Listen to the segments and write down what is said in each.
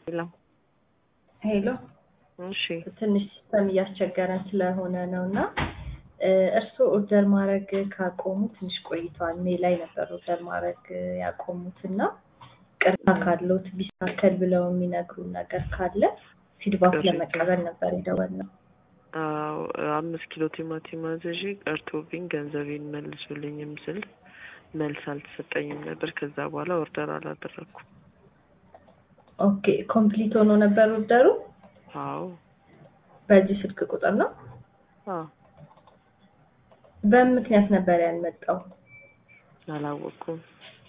ሄሎ ሄሎ እሺ ትንሽ ሲስተም እያስቸገረን ስለሆነ ነው እና እርስዎ ኦርደር ማድረግ ካቆሙ ትንሽ ቆይተዋል። ሜ ላይ ነበር ኦርደር ማድረግ ያቆሙት እና ቅርታ ካለዎት ቢስተካከል ብለው የሚነግሩን ነገር ካለ ፊድባክ እሺ። ለመቀበል ነበር የደወልነው። አዎ አምስት ኪሎ ቲማቲም አዝዤ ቀርቶብኝ ገንዘቤን መልሱልኝም ስል መልስ አልተሰጠኝም ነበር። ከዛ በኋላ ኦርደር አላደረኩም። ኦኬ ኮምፕሊት ሆኖ ነበር ኦርደሩ። አዎ በዚህ ስልክ ቁጥር ነው። አዎ በምን ምክንያት ነበር ያልመጣው? አላወቅኩም።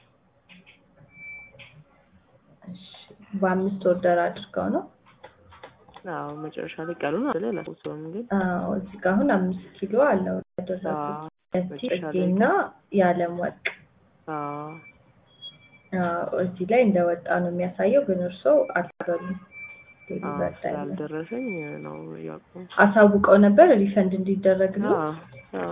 እሺ፣ በአምስት ኦርደር አድርገው ነው። አዎ መጨረሻ ላይ ቀሉን አለ አላስታውሰውም ግን አዎ እዚህ ጋር አሁን አምስት ኪሎ አለው ያደረጉት አዎ መጨረሻ ላይ ጽጌና የዓለም ወርቅ አዎ አዎ፣ እዚህ ላይ እንደወጣ ነው የሚያሳየው፣ ግን እርስዎ አልተበሉም። አዎ ዴሊቨር ላይ ነው። ስላልደረሰኝ ነው ያቆም አሳውቀው ነበር ሪፈንድ እንዲደረግ ነው። አዎ አዎ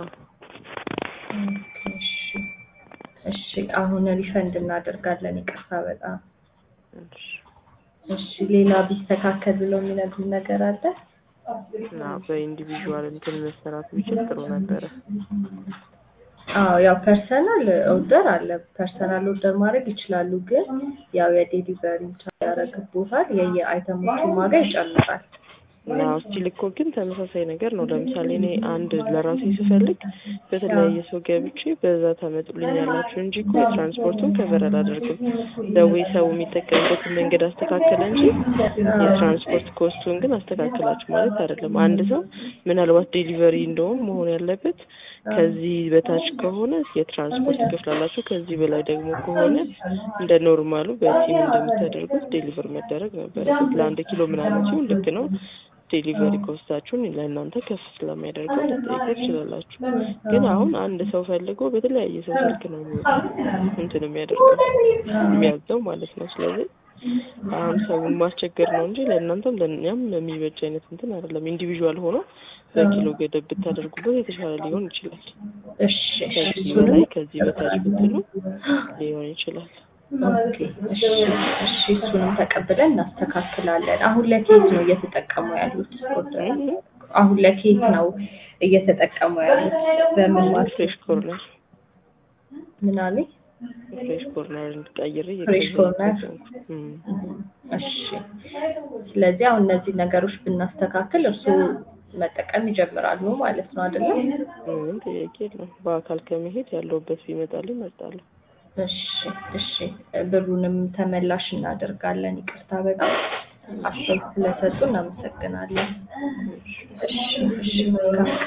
እሺ እሺ፣ አሁን ሪፈንድ እናደርጋለን። ይቅርታ በጣም እሺ እሺ። ሌላ ቢስተካከል ብለው የሚነግሩን ነገር አለ? እና በኢንዲቪዥዋል እንትን መሰራት ቢችል ጥሩ ነበረ። አዎ ያው ፐርሰናል ኦርደር አለ። ፐርሰናል ኦርደር ማድረግ ይችላሉ፣ ግን ያው የዴሊቨሪ ያደረግቦታል የየአይተሞቹን ዋጋ ይጨምራል። እና ስቲል እኮ ግን ተመሳሳይ ነገር ነው። ለምሳሌ እኔ አንድ ለራሴ ስፈልግ በተለያየ ሰው ገብቼ በዛ ታመጡልኝ ያላችሁ እንጂ እኮ የትራንስፖርቱን ከቨር አላደርግም። ደዌ ሰው የሚጠቀምበትን መንገድ አስተካከለ እንጂ የትራንስፖርት ኮስቱን ግን አስተካክላችሁ ማለት አይደለም። አንድ ሰው ምናልባት ዴሊቨሪ እንደውም መሆን ያለበት ከዚህ በታች ከሆነ የትራንስፖርት ትከፍላላችሁ፣ ከዚህ በላይ ደግሞ ከሆነ እንደ ኖርማሉ በቲም እንደምታደርጉት ዴሊቨር መደረግ ነበረበት። ለአንድ ኪሎ ምናምን ሲሆን ልክ ነው። ዴሊቨሪ ኮስታችሁን ለእናንተ ከፍ ስለሚያደርገው ልጠይቁ ትችላላችሁ። ግን አሁን አንድ ሰው ፈልጎ በተለያየ ሰው ስልክ ነው እንትን የሚያደርገው የሚያዘው ማለት ነው። ስለዚህ አሁን ሰውን ማስቸገር ነው እንጂ ለእናንተም ለእኛም የሚበጅ አይነት እንትን አይደለም። ኢንዲቪዥዋል ሆኖ በኪሎ ገደብ ብታደርጉበት የተሻለ ሊሆን ይችላል። እሺ ከዚህ በላይ ከዚህ በታች ብትሉ ሊሆን ይችላል። ኦኬ እሺ እሺ፣ እሱንም ተቀብለን እናስተካክላለን። አሁን ለኬት ነው እየተጠቀሙ ያሉት ኦርደር? አሁን ለኬት ነው እየተጠቀሙ ያሉት? በምን ማለት ፍሬሽ ኮርነር ምን አሉኝ? ፍሬሽ ኮርነር እንድቀይር ፍሬሽ ኮርነር። እም እሺ ስለዚህ አሁን እነዚህ ነገሮች ብናስተካክል እርስዎ መጠቀም ይጀምራሉ ማለት ነው አይደለም? ምንም ጥያቄ የለውም። በአካል ከመሄድ ያለውበት ቢመጣልኝ እመርጣለሁ። እሺ እሺ፣ ብሩንም ተመላሽ እናደርጋለን። ይቅርታ በጣም አስተያየት ስለሰጡ እናመሰግናለን። እሺ እሺ መልካም